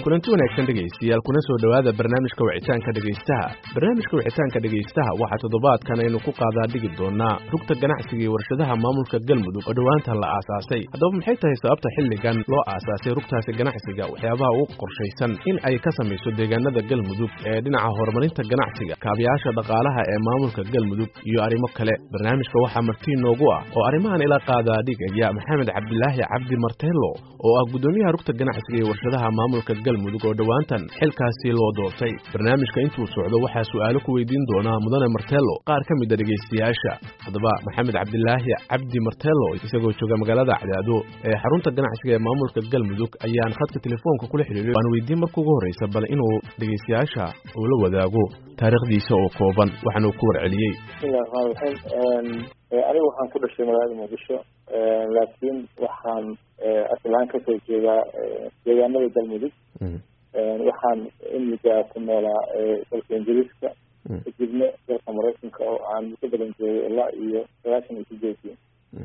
kulanti wanaagsan dhegaystayaal kuna soo dhowaada barnaamijka wicitaanka dhegaystaha barnaamijka wicitaanka dhegaystaha waxaa toddobaadkan aynu ku qaadaa dhigi doonaa rugta ganacsiga iyo warshadaha maamulka galmudug oo dhowaantan la aasaasay haddaba maxay tahay sababta xilligan loo aasaasay rugtaasi ganacsiga waxyaabaha ugu qorshaysan in ay ka samayso deegaanada galmudug ee dhinaca horumarinta ganacsiga kaabayaasha dhaqaalaha ee maamulka galmudug iyo arrimo kale barnaamijka waxaa martii noogu ah oo arrimahan ila qaadaa dhigaya maxamed cabdilaahi cabdi marteelo oo ah guddoomiyaha rugta ganacsiga iyo warshadaha maamulka galmudug oo dhowaantan xilkaasi loo doortay barnaamijka intuu socdo waxaa su'aalo ku weydiin doonaa mudane martelo qaar ka mid a dhegaystayaasha haddaba maxamed cabdilaahi cabdi martelo isagoo jooga magaalada cadaado ee xarunta ganacsiga ee maamulka galmudug ayaan khadka telefoonka kula xidhiiray waan weydiin marka ugu horreysa bal inuu dhegaystayaasha uu la wadaago taariikhdiisa oo kooban waxaana uu ku warceliyey bismillahi raxmaan raxiim anigu waxaan ku dhashay magaalada muqdisho laakiin waxaan aslaan kasoo jeedaa deegaanada galmudug waxaan imika ku noolaa dalka ingiriiska kadibna dalka maraykanka oo aan muddo badan joogay ilaa iyo sagaashan iyo sideedii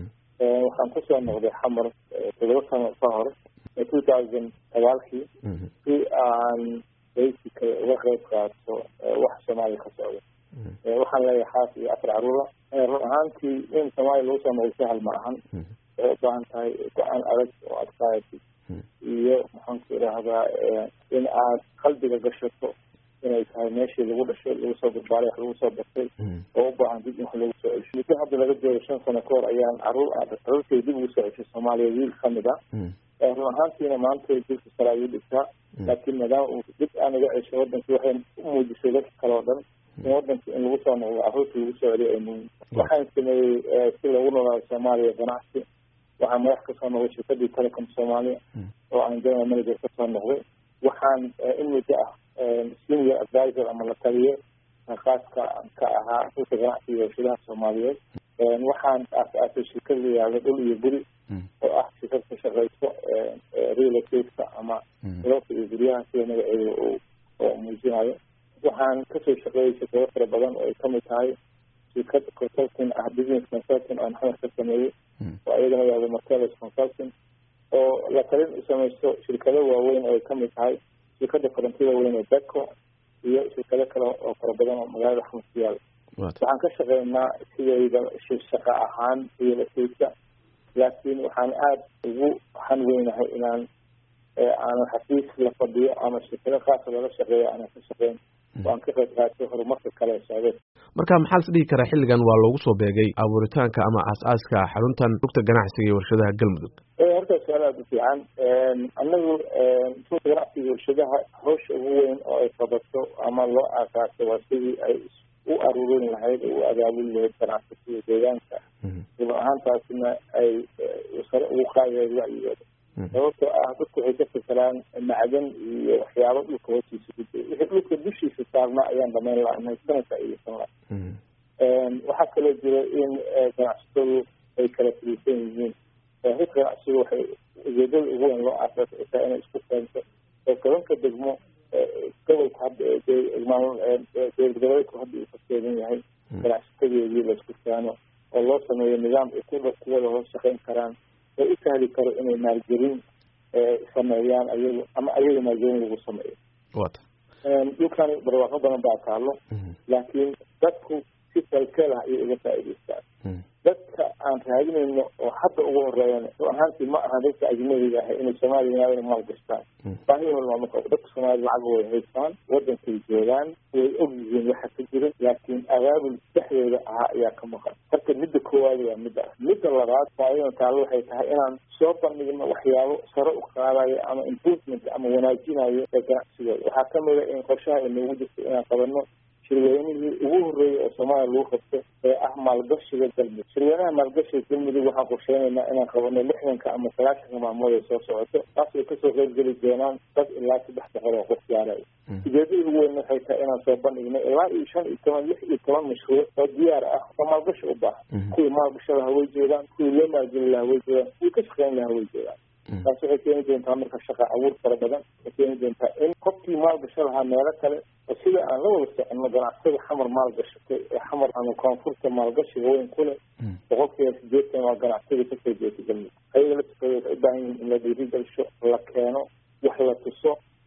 waxaan kusoo noqday xamar todoba sano ka hor two thousand sagaalkii si aan basically uga qeyb qaato wax soomaaliya ka socda waxaan leeyahay xaas iyo afar caruura run ahaantii in soomaaliya lagu soo noqday sahal ma ahan waxay u baahan tahay go-aan adag oo adkaayati iyo maxaan ku idhaahdaa in aad qalbiga gashato inay tahay meeshii lagu dhashay lagu soo badbaalay wax lagu soo bartay oo u baahan dib in wax lagu soo cesho muddo hadda laga joogo shan sano ka hor ayaan caruur caruurtay dib ugu soo ceshay soomaaliya wiil kamid a run ahaantiina maanta dilka sare ayuu dhigtaa laakiin maadaama uu dib aan iga cesho wadankii waxay u muujisay dadka kale oo dhan in wadankii in lagu soo noqdo caruurtii lagu soo celiyo ay muhiim waxaan sameeyey si lagu noolaado soomaaliya ganacsi waxaan madax kasoo noqday shirkadii telecom soomaaliya oo aan general manager kasoo noqday waxaan in muddo ah senior advisor ama la taliye khaaska ka ahaa rulka ganacsiga warshadaha soomaaliyeed waxaan aas-aasay shirkad la yihahdo dhul iyo guri oo ah shirkad ka shaqeyso real estate-ka ama roobka iyo guryaha sida magaceeda oo muujinayo waxaan kasoo shaqeeyay shirkado fara badan oo ay kamid tahay shirkad consulting ah business consulting oo maxamed ka sameeyey oo ayadana yahdo martelis consulting oo la talin u samaysto shirkado waaweyn oo ay kamid tahay shirkada korantida weyn ee beco iyo shirkado kale oo fara badan oo magaalada xamar ku yaala waxaan ka shaqeynaa sidayda shaqa ahaan real estate-ka laakiin waxaan aada ugu han weynahay inaan aanan xafiis la fadhiyo ama shirkado khaasa lala shaqeeyo aanan ka shaqeyn oo aan ka qayb qaatay horumarka kale ee socdeed marka maxaa las dhihi karaa xilligan waa loogu soo beegay abuuritaanka ama aas-aaska xaruntan rugta ganacsiga iyo warshadaha galmudug horta su-aal aada u fiican anagu rugta ganacsiga warshadaha hawsha ugu weyn oo ay qabato ama loo aasaasay waa sidii ay u aruurin lahayd oo u abaabuli lahayd ganacsatada deegaanka run ahaantaasina ay sare ugu qaadayd wacyigooda sababtoo ah dadku waxay ka fikiraan macdan iyo waxyaabo dhulka hoostiisa ku jira wixii dhulka dushiisa saarnaa ayaan dhamayn la-nahay sanadka aysan la waxaa kaloo jira in ganacsatadu ay kala firiisan yihiin rug ganacsigu waxay ujeedada ugu weyn loo aasaasay taa inay isku keento oo tobanka degmo gobolka hadda dowlad goboleedku hadda uu ka keedan yahay ganacsatadeedii laisku keeno oo loo sameeyo nidaam ay ku kuwada hoos shaqeyn karaan oo u sahli karo inay maalgelin sameeyaan ayagu ama ayaga maalgelin lagu sameeyo dhulkan barwaaqo badan baa taalo laakiin dadku si kalkeel ah ayay uga faa'idaystaan dadka aan raadinayno oo hadda ugu horeeyan run ahaantii ma aha dadka ajnabiga ah inay soomaaliya yimaadana maal gashtaan baahihooda maama qabo dadka soomaalida lacag way haystaan wadankay joogaan way og yihiin waxa ka jira laakiin abaabul dhexdooda ahaa ayaa ka maqan marka midda koowaad waa midda ah midda labaad faaidan taalo waxay tahay inaan soo bandhigno waxyaabo sare u qaadayo ama improvement ama wanaajinayo ee ganacsigooda waxaa kamid a in qorshaha inoogu jirto inaan qabano shirweynihii ugu horreeyay oo soomaaliya lagu qabto ee ah maalgashiga galmudug shirweynaha maalgashiga galmudug waxaan qorsheynaynaa inaan qabano lixdanka ama sagaashanka maalmood ay soo socoto taas way kasoo qeyb geli doonaan dad ilaa saddex boqol oo qof gaarayo ujeedada ugu weyn waxay tahay inaan soo bandhigno ilaa iyo shan iyo toban lix iyo toban mashruuc oo diyaar ah oo maalgashi u baahan kuwii maalgasha laha way jeedaan kuwii loo maalgeli laha way jeedaan kuwii ka shaqeyn laha way jeedaan taas waxay keeni doontaa marka shaqa abuur fara badan waxay keeni doontaa in qofkii maalgasho lahaa meelo kale oo sida aan la wada soconno ganacsada xamar maalgashatay ee xamar ama koonfurta maalgashiga weyn ku leh boqolkiiba sideetan waa ganacsada kasoo jeeta galmudug ayaga la tukaday waxay u baahan yihiin in la dhiirigelsho la keeno wax la tuso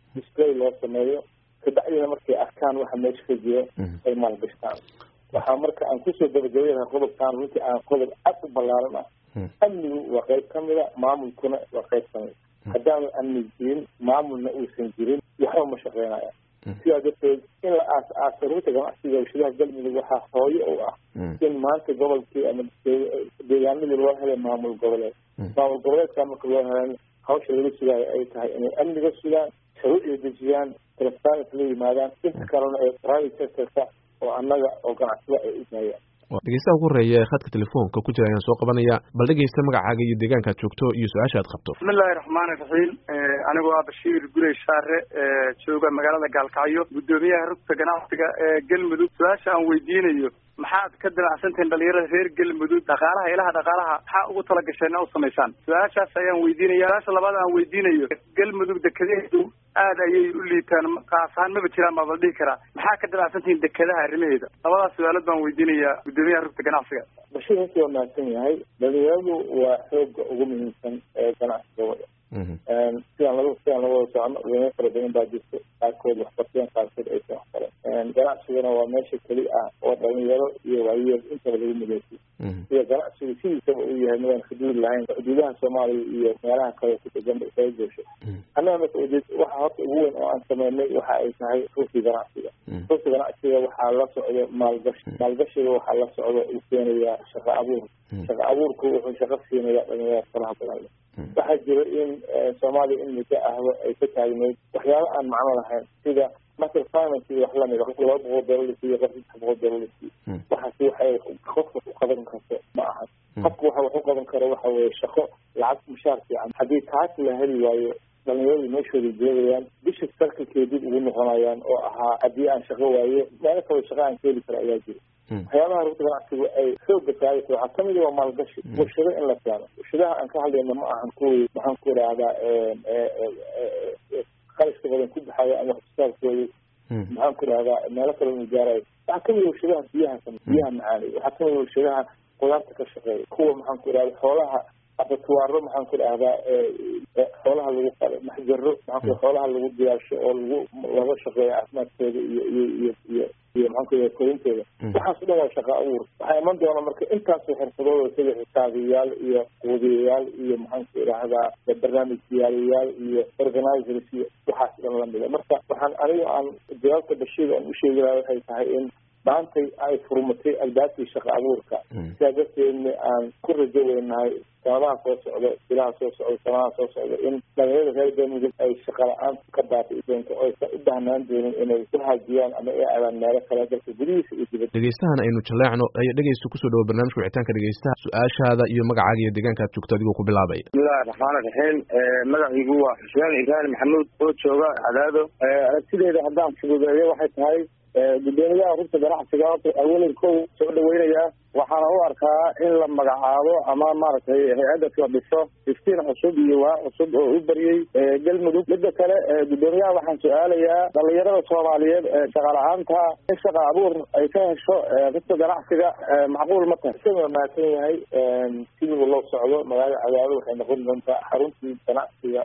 display loo sameeyo kabacdina markay arkaan waxa meesha ka jiro ay maalgashtaan waxaa marka aan kusoo gabagabaynaha qodobkaan runtii aan qodob cad u ballaaran ah amnigu waa qayb kamida maamulkuna waa qayb kamida haddaanu amni jirin maamulna uusan jirin waxba ma shaqeynaya sidaa darteed in la aas aasa runta ganacsiga warshadaha galmudug waxaa hooyo u ah in maanta gobolkii ama deegaanadii loo helay maamul goboleed maamul goboleedkaa marka loo helan hawsha laga sugaayo ay tahay inay amniga sugaan shuruucda dejiyaan transparent la yimaadaan inta kalena ee private sectorka oo annaga oo ganacsada ay u daayaan dhegeystaha ugu horeeya ee khadka telefoonka ku jira ayaan soo qabanaya bal dhegeysta magacaaga iyo deegaankaad joogto iyo su-aasha aad qabto bismillahi raxmaani raxiim anigoo ah bashiir gurey shaare jooga magaalada gaalkacyo guddoomiyaha rugta ganacsiga ee galmudug su-aasha aan weydiinayo maxaad ka damacsantihiin dhalinyarada reer galmudug dhaqaalaha ilaha dhaqaalaha maxaa ugu talagasheen u samaysaan su-aashaas ayaan weydiinaya su-aasha labaad aan weydiinayo galmudug dekedaheedu aad ayay u liitaan qaasahaan maba jiraan baa bal dhihi karaa maxaa ka damacsantihiin dekedaha arrimaheeda labadaas su-aalood baan weydiinayaa guddoomiyaha rugta ganacsiga bashiir runtii waa mahadsan yahay dhalinyaradu waa xooga ugu muhiimsan ee ganacsigooda sidaan laga sidaan laga wada socono dhalinyaro fara badan baa jirto qaarkood waxbarteen qaarkood aysan waxbaran ganacsigana waa meesha keli ah oo dhalinyaro iyo waayeel intaba lagu mideysiyo sida ganacsigu sidiisaba uu yahay midaan xuduud lahayn xuduudaha soomaaliya iyo meelaha kale ku deganba isaga joosho annaga marka ujeed waxa horta ugu weyn oo aan sameynay waxa ay tahay rugti ganacsiga rugti ganacsiga waxaa la socdo maalgashi maalgashiga waxaa la socdo uu keenayaa shaqo abuur shaqo abuurku wuxuu shaqo siinayaa dhalinyarada faraha badan leh waxaa jira in soomaaliya in muddo ahba ay ka taagneyd waxyaaba aan macno lahayn sida master finance iyo wax lamida qofka laba boqol doolar la siiyo qof saddex boqol doolar la siiyo waxaasi waxay qofka u qaban karto ma ahan qofka waxa wax u qaban karo waxa weeye shaqo lacag mushaar fiican haddii taas la heli waayo dhalinyaradu meeshooda joogayaan bisha sarkalkay dib ugu noqonayaan oo ahaa haddii aan shaqo waayo meelo kale shaqo aan ka heli karo ayaa jira waxyaabaha rugta ganacsigu ay xooga saaraysa waxaa kamid waa maalgashi warshado in la keeno warshadaha aan ka hadlayno ma ahan kuwii maxaan ku idhaahdaa qarashka badan ku baxaya ama waxsoosaarkooda maxaan ku idhahdaa meelo kale inu gaarayo waxaa kamid warshadaha biyaha biyaha macaanay waxaa kamid warshadaha qudaarta ka shaqeeya kuwa maxaan ku idhahda xoolaha abatuwaaro maxaan ku idhahdaa xoolaha lagu qalo maxjaro maxaan xoolaha lagu diyaarsho oo lagu laga shaqeeyo caafimaadkooda iyo iyo iyo iyo iyo maxaan ku idhahda korintooda waxaas o dhan waa shaqo abuur waxaa iman doona marka intaasoo xirfadooda sida xisaabiyayaal iyo quudiyayaal iyo maxaan ku idhahdaa barnaamijyaalayaal iyo organizers iyo waxaas dhan lamida marka waxaan aniga aan jawaabta bashiida aan usheegi laha waxay tahay in maantay ay furmatay albaabkii shaqo abuurka sidaa darteedna aan ku rajo weynahay sanadaha soo socda bilaha soo socda sanadaha soo socda in dhalinyarada reer galmudug ay shaqa la-aan ka baabi'i doonto oo aysan u baahnaan doonin inay ku haajiyaan ama ay aadaan meelo kale dalka gudihiisa iyo dibadda dhegeystahan aynu jaleecno ayaa dhegeysta kusoo dhawo barnaamijka wicitaanka dhegeystaha su-aashaada iyo magacaaga iyo deegaanka aad joogto adigoo ku bilaabaya bismillahi raxmaan raxiim magaciigu waa xuseen ibrahim maxamuud oo jooga cadaado aragtideeda haddaan fududeeyo waxay tahay guddoomiyaha rugta ganacsiga awalan kow soo dhaweynayaa waxaana u arkaa in la magacaabo ama maaragtay hay-adas la dhiso iftiin cusub iyo waa cusub oo u baryey galmudug midda kale guddoomiyaha waxaan su-aalayaa dhalinyarada soomaaliyeed ee shaqa la-aanta in shaqa abuur ay ka hesho rugta ganacsiga macquul ma tahay isaga mahadsan yahay sidii loo socdo magaalada cadaado waxay noqon doontaa xaruntii ganacsiga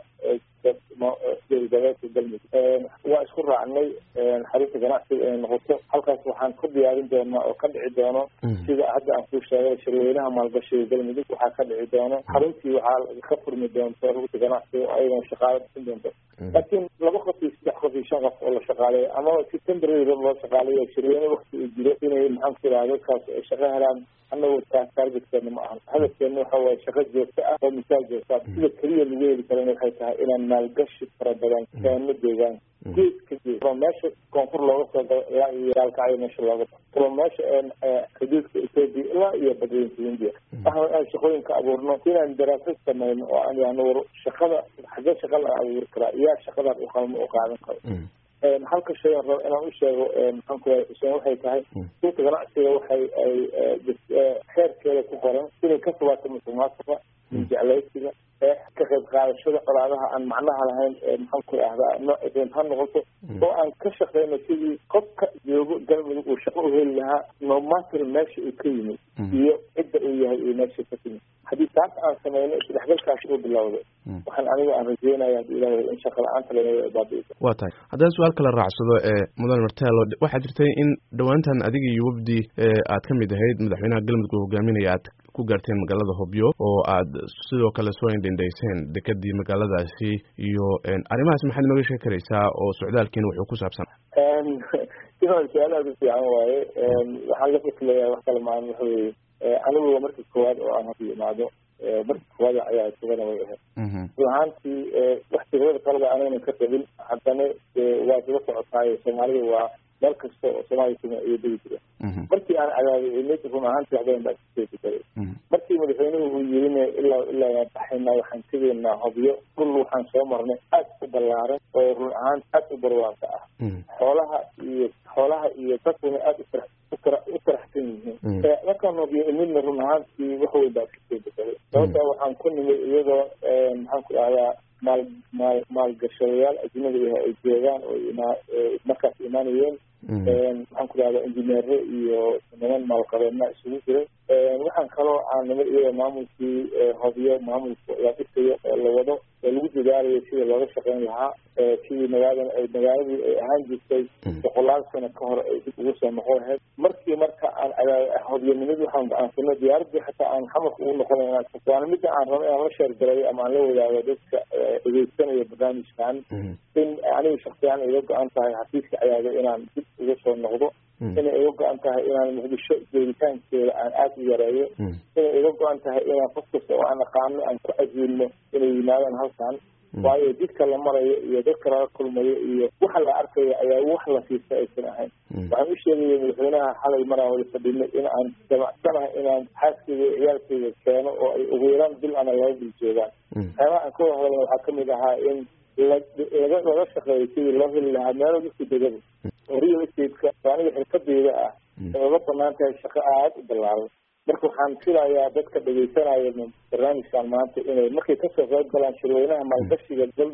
goboleedka galmudug waa isku raacnay xarunta ganacsiga inay noqoto halkaas waxaan ku diyaarin doonaa oo ka dhici doono sida hadda aan kuu sheegay shirweynaha maalgashiga galmudug waxaa ka dhici doono xaruntii waxaa ka furmi doonto rugta ganacsiga oo ayagana shaqaalo dhisin doonto laakiin laba qof iyo saddex qof iyo shan qof oo la shaqaaleeyo ama si temporary loo shaqaaleeyo shirweyne wakti uu jiro inay maxaan ku idhaha dadkaas ay shaqo helaan annagu taas taargetkeena ma ahan hadafkeena waxa waaye shaqo joogto ah oo misaal joogta ah sida keliya lagu heli karana waxay tahay inaan maalgashi fara badan keeno deegaanka geeska gees from meesha koonfur looga soo galo ilaa iyo gaalkacyo meesha looga bao from meesha xuduudka ethoopia ilaa iyo badweynta hindiya waxaan aan shaqooyinka abuurno inaan daraasad sameyno oo aan yahno war shaqada xagee shaqa la abuuri karaa iyaa shaqadan u qalmo u qaadan karo halka shay aan rabo inaan u sheego maxaan ku xuseen waxay tahay dhulka ganacsiga waxay ay xeerkeeda ku qoran inay ka fogaato musuqmaasuqa jeclaysiga ka qayb qaadashada colaadaha aan macnaha lahayn maxaan ku ahdaa nooc doon ha noqoto oo aan ka shaqeyno sidii qofka joogo galmudug uu shaqo u heli lahaa nomater meesha uu ka yimid iyo cidda uu yahay iyo meesha ka timid haddii taas aan sameyno isdhexgalkaas uu bilowday waxaan anigu aan rajeynaya hadii ilahay in shaqa la-aanta lanaga baabi'iso waa tahay haddaan su-aal kala raacsado ee mudan martelo waxaa jirtay in dhowaantan adiga iyo wafdi aad ka mid ahayd madaxweynaha galmudug oo hogaaminaya aad ku gaarteen magaalada hobyo oo aad sidoo kale soo indhendhayseen dekadii magaaladaasi iyo arrimahaas maxaad inooga sheegi karaysaa oo socdaalkiina wuxuu ku saabsan iman su-aal aada u fiican waaye waxaan la fikleyaa wax kale maan waxa weye anigu waa markii koowaad oo aan hor yimaado markii koowaad ayaa sugana way ahayd run ahaantii wax tigrada kaleba anaynan ka qabin haddana waa isla socotaayo soomaalida waa meel kasta oo soomaaliya kuma iyo degi jira markii aan cadaabay mid run ahaantii waxbadan baa iskeedi karay markii madaxweynuhu uu yirine ilaa ilaa waan baxaynaa waxaan tegaynaa hobyo dhul waxaan soo marnay aad u ballaaran oo run ahaan aad u barwaaqo ah xoolaha iyo xoolaha iyo dadkuna aad ufara ufara u faraxsan yihiin markaan hobyo imidna run ahaantii wax weyn baa iskeedi karay sababtaa waxaan ku nimid iyadoo maxaan ku dhahdaa maal maal maalgashadayaal ajnabi ah ay joogaan oo imaa markaas imaanayeen maxaan ku dhahdaa injineere iyo niman maalqabeedna isugu jiray waxaan kaloo aan nimid iyadoo maamulkii hobyo maamulka la dhisayo oo la wado oo lagu dadaalayo sida looga shaqeyn lahaa sidii magaaladan ay magaaladii ay ahaan jirtay boqolaal sano ka hor ay dib ugu soo noqon lahayd markii marka aan hobyanimid waxaan go-aansano diyaaradii xataa aan xamarka ugu noqonayna waana midda aan rabo inaan la sheergalayo ama aan la wadaago dadka dhegeysanaya barnaamijkan in aniga shaksiyaan iga go-an tahay xafiiska cadaado inaan dib uga soo noqdo inay iga go-an tahay inaan muqdisho joogitaankeeda aan aada u yareeyo inay iga go-an tahay inaan qof kasta oo aan aqaano aan ku cajiilno inay yimaadaan halkan waayo jidka la marayo iyo dadka laga kulmayo iyo waxa la arkayo ayaa wax la siista aysan ahayn waxaan u sheegaya madaxweynaha xalay maraan wada fadhinay in aan jamacsanahay inaan xaaskeyga iyo ciyaalkeyga keeno oo ay ugu yaraan bil ana laba bil joogaan waxyaabaha aan ka wada hadalna waxaa kamid ahaa in laga laga shaqeeyo sidii loo heli lahaa meelo dadka degada oo real estate-ka oo aniga xirfadeyda ah ay uga banaan tahay shaqo aada u ballaaran marka waxaan filayaa dadka dhegeysanaya barnaamijkan maanta inay markay kasoo qayb galaan shirweynaha maalgashiga gal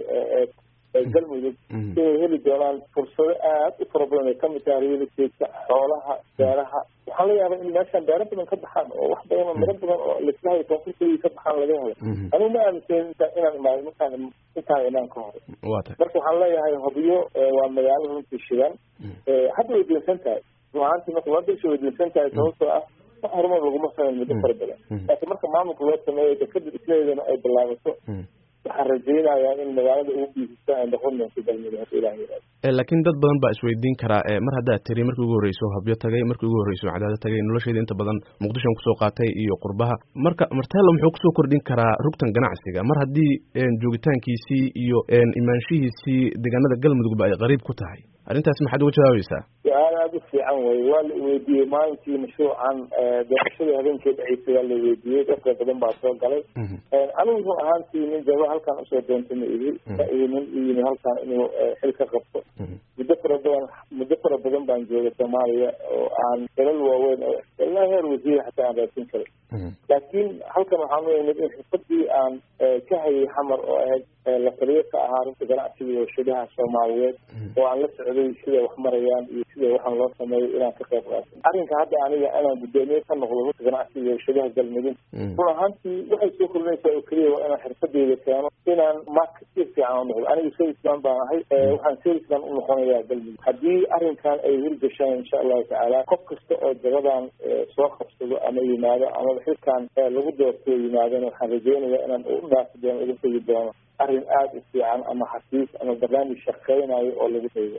galmudug inay heli doonaan fursado aada u fara badan ay kamid tahay real estate-ka xoolaha beeraha waxaan la yaabay in meeshaan beero badan ka baxaan oo wax badan oo miro badan oo lislahay koonfurtadii ka baxaan laga helo anigu ma aaminsan inaan imaado markaan intaan imaan ka hore marka waxaan leeyahay hobyo waa magaalo runtii shidan hadda way diinsan tahay ruahaantii marka waa bisha way diinsan tahay sababtoo ah wax horumar laguma sameyn muddo fara badan laakiin marka maamulka loo sameeyo dekada dhismadeedana ay bilaabato waxaan rajeynayaa in magaalada ugu biisista ay noqon doonto galmudug hadda ilaah yiraahdo laakiin dad badan baa isweydiin karaa mar haddaad tiri markii ugu horreyso habyo tagay markii ugu horreyso cadaado tagay nolosheeda inta badan muqdishon kusoo qaatay iyo qurbaha marka martelo muxuu kusoo kordhin karaa rugtan ganacsiga mar haddii joogitaankiisii iyo imaanshihiisii deegaanada galmudugba ay qariib ku tahay arrintaas maxaad uga jawaabaysaa su-aal aada u fiican wey waa la weydiiyey maalintii mashruucan doorashadii habeenkii dhaceysay waa la weydiiyey dadka badan baa soo galay anigu run ahaantii nin jaba halkaan usoo doontay ma ihi ma ihi nin u yimi halkaan inuu xil ka qabto muddo fara badan muddo fara badan baan joogay soomaaliya oo aan dalal waaweyn oo ilaa heer wasiir xataa aan raadsin karay laakiin halkan waxaan u imid in xirfadii aan ka hayay xamar oo ahayd la taliyo ka ahaa runta ganacsiga iyo warshadaha soomaaliyeed oo aan la socday siday wax marayaan iyo sida waxaan loo sameeyo inaan ka qayb qaato arrinka hadda aniga inaan guddoomiye ka noqdo runta ganacsiga iyo warshadaha galmudug run ahaantii waxay soo kordhinaysaa oo keliya waa inaan xirfadeyda keeno inaan marketeer fiican u noqdo aniga salesman baan ahay waxaan salesman u noqonayaa galmudug haddii arrinkan ay hirgashaan insha allahu tacaala qof kasta oo jagadan soo qabsado ama yimaado amaba xilkan lagu doorto yimaadona waxaan rajeynayaa inaan u dhaafi doono uga tegi doono arrin aada u fiican ama xafiis ama barnaamij shaqeynayo oo lagu daydo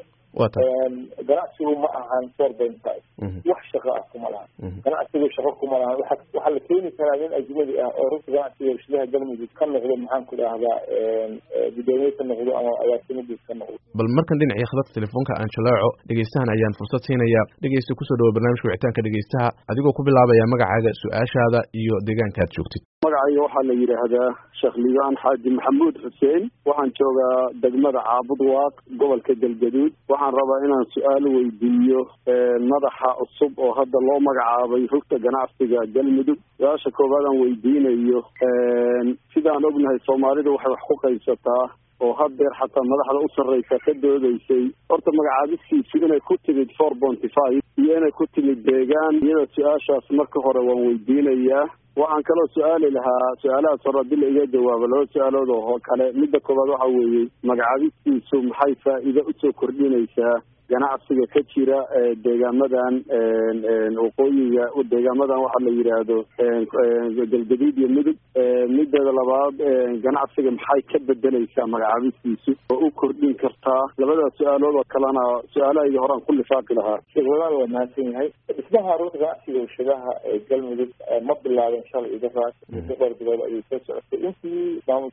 ganacsigu ma ahan four point five wax shaqo ah kuma lahan ganacsigu shaqo kuma lahan waa waxaa la keeni karaa nin ajnabi ah oo runta ganacsiga warshadaha galmudug ka noqdo maxaan ku dhahdaa guddoomiye ka noqdo ama agaasimadis ka noqdo bal markan dhinacii khadadka telefoonka aan jalaaco dhegeystahan ayaan fursad siinaya dhegeysta kusoo dhawo barnaamijka wicitaanka dhegeystaha adigoo ku bilaabaya magacaaga su-aashaada iyo deegaanka aad joogtid magacayga waxaa la yidhaahdaa sheekh liibaan xaaji maxamuud xuseen waxaan joogaa degmada caabud waaq gobolka galgaduud waxaan rabaa inaan su-aal weydiiyo madaxa cusub oo hadda loo magacaabay rugta ganacsiga galmudug su-aasha koowaad aan weydiinayo sidaan ognahay soomaalidu waxay wax ku qaybsataa oo haddeer xataa madaxda u sarreysa ka doodaysay horta magacaabistiisu inay ku timid four bonty five iyo inay ku timid deegaan iyada su-aashaas marka hore waan weydiinayaa waxaan kaloo su-aali lahaa su-aalahaas hore haddii la iga jawaabo laba su-aalood oo kale midda koowaad waxa weeye magacaabistiisu maxay faa'iido usoo kordhinaysaa ganacsiga ka jira deegaamadan waqooyiga deegaamadan waxaa la yidhaahdo galgaduud iyo mudug mideeda labaad ganacsiga maxay ka bedeleysaa magacaabistiisu oo u kordhin kartaa labadaas su-aalood oo kalena su-aalahayga horaan ku lifaaqi lahaa sheekh walaal waa mahadsan yahay dhismaha runta ganacsiga warshadaha ee galmudug ma bilaabin shalay idaraas muddo dhowr bilood ayuu soo socotay intii maamul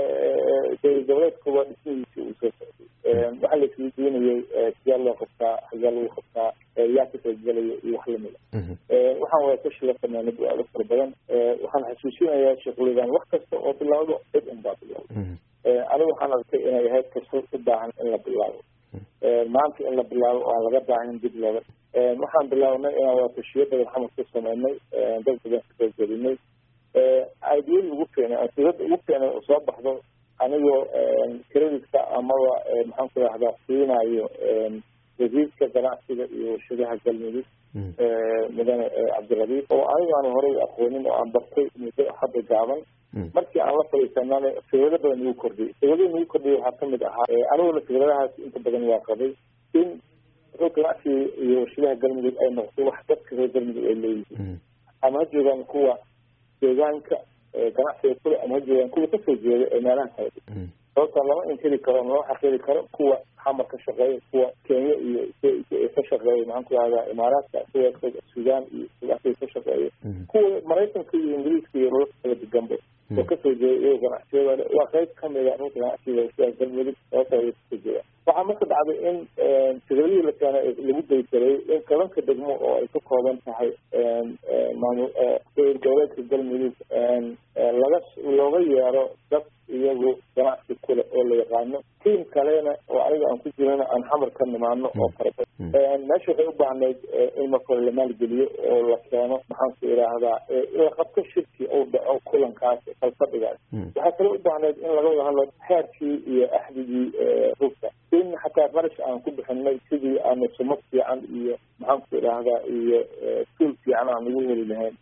dowlad goboleedkuba dhismihiisi uu soo socday waxaa la isweydiinayay sidee loo qabtaa hagee lagu qabtaa yaa ka qaybgelaya iyo wax lamida waxaan wada kashi la sameynay bu-aalo fara badan waxaan xasuusinayaa sheekhulidan wax kasta oo bilaawdo cid un baa bilaawda anigu waxaan arkay inay ahayd kasoo u baahan in la bilaabo maanta in la bilaabo oo aan laga baahin dib looga waxaan bilaabnay inaan wada tashiyo badan xamar ku sameynay dad badan ka qaybgelinay aidiyada ugu keenay ansidada ugu keenay oo soo baxdo anigoo kreditka amaba maxaan ku rahdaa siinayo wasiirka ganacsiga iyo warshadaha galmudug mudane cabdirabiif oo anigu aan horey aqoonin oo aan bartay muddo hadda gaaban markii aan la fadhiisanana fikrado badan igu kordhiyay fikrado igu kordhiyay waxaa kamid ahaa aniguna fikradahaas inta badan waa qabay in rog ganacsiga iyo warshadaha galmudug ay noqdo wax dadka reer galmudug ay leeyihiin ama ha joogaan kuwa deegaanka ganacsiga kule ama ha joogaan kuwa kasoo jeeda ee meelaha kale sababta lama inkiri karo lama xaqiri karo kuwa xamar ka shaqeeya kuwa kenya iyo ka shaqeeya maxaan ku rahdaa imaaraadka kuwa sudan iyo ganacsiga ka shaqeeya kuwa maraykanka iyo ingiriiska iyo rola kala deganba oo kasoo jeeda iyago ganacsiyada waa qayb kamida runta ganacsiga sidaa galmudug sababta ay kasoo jeeda waxaa marka dhacday in fikradihii la keenay lagu daysaray in tobanka degmo oo ay ka kooban tahay maamul goboleedka galmudug laga looga yeero dad iyagu ganacsi kule oo la yaqaano tiim kalena oo aniga aan ku jirana aan xamar ka nimaano oo faraba meesha waxay u baahnayd in marka hore la maalgeliyo oo la keeno maxaan ku idhaahdaa la qabto shirki ou dhaco kulankaas falfadhigaas waxaa kale u baahnayd in laga wada hadlo xeerkii iyo axdigii rugta in xataa qarash aan ku bixinay sidii aanu sumo fiican iyo maxaan ku idhaahdaa iyo suul fiican aan ugu heli lahayn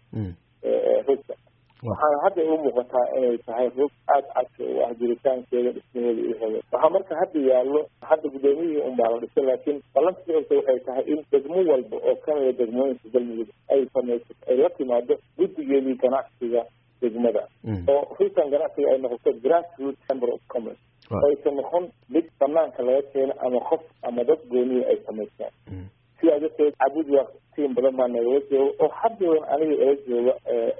rugta waxaana hadda u muuqataa inay tahay rug aada cadka u ah jiritaankeeda dhismaheeda iyo hore waxaa marka hadda yaallo hadda guddoomiyihii un baa la dhisay laakiin ballanka socota waxay tahay in degmo walba oo kamida degmooyinka galmudug ay samayso ay la timaado guddigeedii ganacsiga degmada oo rugtan ganacsiga ay noqoto grassroot chamber of commerce oo aysan noqon mid banaanka laga keeno ama qof ama dad gooniya ay samaystaan sidaa darteed cabud waa tiim badan baa nagala jooga oo haddadan aniga ila jooga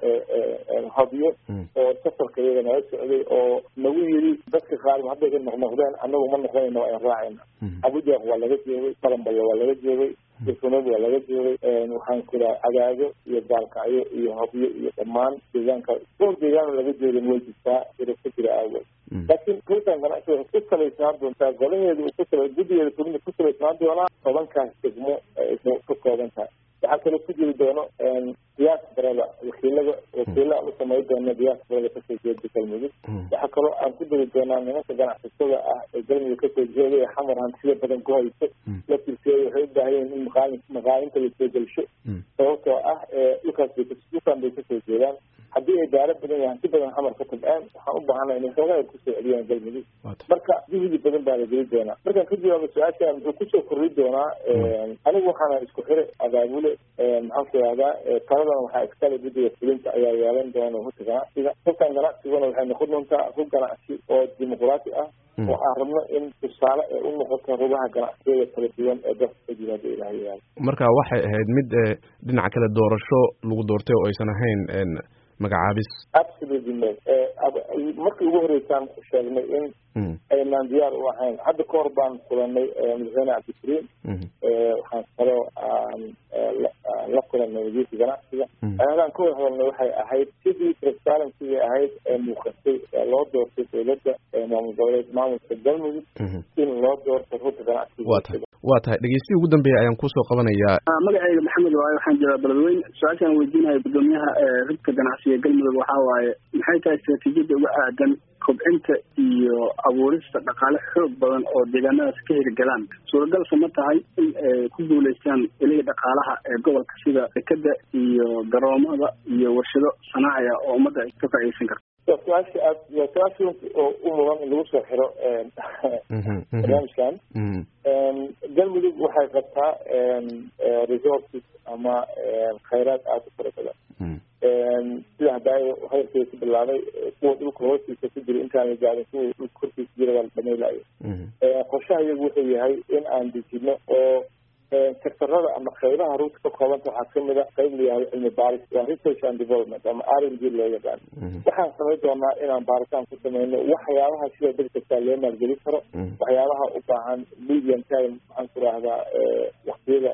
hadiyo oo safarka iyaga nala socday oo nagu yiri dadka qaar hadday ka noqnoqdeen anagu ma noqonayna waa in raacayna cabudwaaq waa laga joogay balanballa waa laga joogay difnad waa laga joogay waxaan ku dhaha cadaado iyo baalkacyo iyo hobyo iyo dhammaan deegaanka dhowr deegaan laga joogin way jirtaa iro ka jira aawood laakiin rutan ganacsi waxay ku salaysnaan doontaa golaheeda uu kusala guddigeeda fulinta ku salaysnaan doonaa tobankaas degmo ay ka kooban tahay waxaa kaloo ku jiri doono diasporada wakiilada wakiila aan u samayn doono diasporada kasoo jeeda galmudug waxaa kaloo aan ku dari doonaa nimanka ganacsatada ah ee galmudug kasoo jeeda ee xamar hantida badan ku hayso laftirkeeda waxay u baahan yihin in maqaali maqaalinta lasoo gelsho sababtoo ah dhulkaas bay dhulkan bay kasoo jeedaan haddii ay daaro badan yahay hanti badan xamar ka tabceen waxaan u baahanay inay xoogaa ay kusoo celiyaan galmudug marka juhdi badan baa la geli doonaa markaan ka jawaabo su-aasha muxuu kusoo korri doonaa anigu waxaana isku xire abaabule maxaan ku ihahdaa taladana waxaa iskale guddiga fulinta ayaa yeelan doona hurta ganacsiga hurtan ganacsiguna waxay noqon doontaa hur ganacsi oo dimuqraati ah oo aan rabno in tusaale ay u noqoto rugaha ganacsiyada kala duwan ee dalka ka yimaada ilaha yaal marka waxay ahayd mid dhinaca kale doorasho lagu doortay oo aysan ahayn magacaabis absolutely no markii ugu horeysaan sheegnay in aynaan diyaar u ahayn hadda ka hor baan kulanay madaxweyne cabdikariim waxaan kaloo aan la kulanay wasiirka ganacsiga ayadaan ka wada hadalnay waxay ahayd sidii transparency ahayd ee muuqatay ee loo doortay dowladda maamul goboleed maamulka galmudug in loo doorto rugta ganacsiga wa tahay waa tahay dhegeystihi ugu dambeeya ayaan kusoo qabanayaa magacayga maxamed waaye waxaan joogaa beledweyne su-aashaan weydiinaya guddoomiyaha rugta ganacsiga galmudug waxaa waaye maxay tahay istaraatiijiyadda uga aadan kobcinta iyo abuurista dhaqaale xoog badan oo deegaanadaas ka hirgalaan suuragalse ma tahay in ay ku guulaystaan ilihii dhaqaalaha ee gobolka sida dekeda iyo garoomada iyo warshado sanaaciga oo ummadda ay ka faa'iideysan karto waa su-aasha aad waa su-aasha oo u mudan in lagu soo xiro barnaamijkan galmudug waxay qabtaa resources ama khayraad aada u fara badan sida hadaayo hadalkeeda ku bilaabay kuwa dhulka hoostiisa ku jira intaan la gaarin kuwa dhulka korkiisa jira waa la dhamaylayo qorshaha iyagu wuxuu yahay in aan dejino oo sektorada ama qaybaha ruuta ka koobanta waxaa kamid a qayb layahay cilmi baaris waa research and development ama r n g loo yaqaan waxaan samayn doonaa inaan baaritaan ku sameyno waxyaabaha sida dad kastaa loo maalgelin karo waxyaabaha u baahan medium time maxaan ku rahdaa waktiyada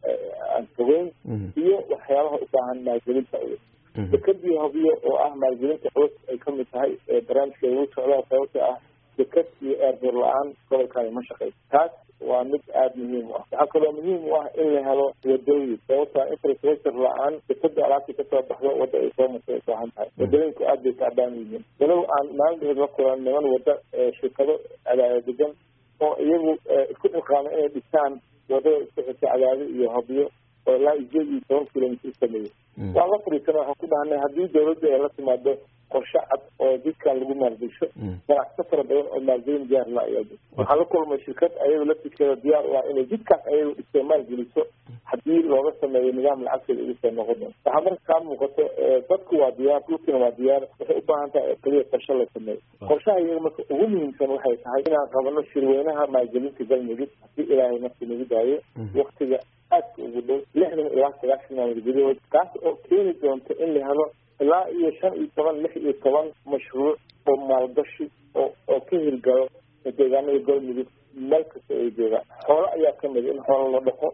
aan fogeyn iyo waxyaabaha u baahan maalgelinta culus dekadii hobiyo oo ah maalgelinta culus ay kamid tahay barnaamijka lagu socdaa sababta ah dekad iyo eerdoor la-aan gobolkani ma shaqeyso taas waa mid aada muhiim u ah waxaa kaloo muhiim u ah in la helo wadooyin sababta infrastructure la-aan dekada alaabta kasoo baxdo wadda ay soo martay ay baahan tahay wadooyinku aad bay taabaan yihiin walow aan maalin la kulan niman wadda shirkado cadaada degan oo iyagu isku dhilqaama inay dhistaan wadada isku xirta cadaado iyo hobyo oo ilaa sideed iyo toban kilomitr sameeyey waan la fadhiisana waxaan ku dhahnay haddii dawladda ay la timaado qorshe cad oo jidkan lagu maalgesho ganacso fara badan oo maalgelin diyaar la ayaa jirta waxaan la kulmay shirkad ayagu laftirkeeda diyaar u ah inay jidkaas ayagu dhistay maalgeliso haddii looga sameeyo nidaam lacagteeda ugu soo noqon doon waxaa marka kaa muuqato dadku waa diyaar dhulkina waa diyaar waxay u baahan tahay kaliya qorshe la sameeyo qorshaha iyaga marka ugu muhiimsan waxay tahay inaan qabano shirweynaha maalgelinta galmudug haddii ilaahay markii nagu daayo waktiga aadka ugu dhow lixdan ilaa sagaashan maalmood gudahood taas oo keeni doonta in la helo ilaa iyo shan iyo toban lix iyo toban mashruuc oo maalgashi oo oo ka hirgalo deegaanada galmudug meel kasta ay joogaan xoolo ayaa kamid in xoolo la dhaqo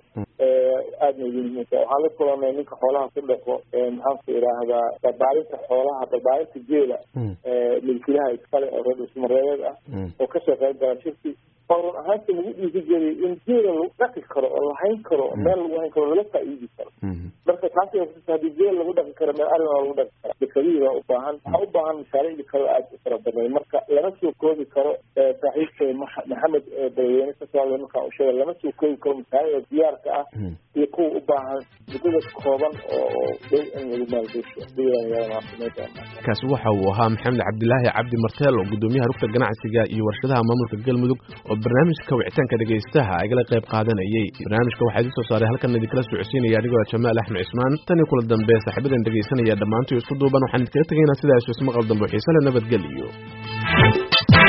aadna ugu muhiimta waxaan la kulanay ninka xoolaha ku dhaqo maxaanku idhaahdaa barbaarinta xoolaha barbaarinta geela milkilaha iskale oo reer dhusmareereed ah oo kasoo qayb gala shirki oo run ahaanta lagu dhiiri geliyay in geela lagu dhaqi karo oo lahayn karo meel lagu hayn karo laga faa'iidi karo marka taas haddii geel lagu dhaqi karo meel arrin waa lagu dhaqi kara dekadihii baa u baahan waxaa u baahan mashaariicdii kale aad u fara badnay marka lama soo koobi karo saaxiibkay maxamed badaweyne ka soo hadlay markaan u sheegay lama soo koobi karo mashaariicda diyaarka ah iyo kuwa u baahan muddada kooban oo dhow in lagu maalgesho kaasi waxa uu ahaa maxamed cabdilaahi cabdi marteel oo guddoomiyaha rugta ganacsiga iyo warshadaha maamulka galmudug oo barnaamijka wicitaanka dhegaystaha igala qayb qaadanayay barnaamijka waxaa idin soo saaray halkan idinkala socodsiinaya anigoo jamaal axmed cismaan tan iyo kula dambe saaxiibadan dhegaysanaya dhammaantii isku duuban waxaan idinkaga tegaynaa sidaas ismaqal dambe xiise le nabadgeliyo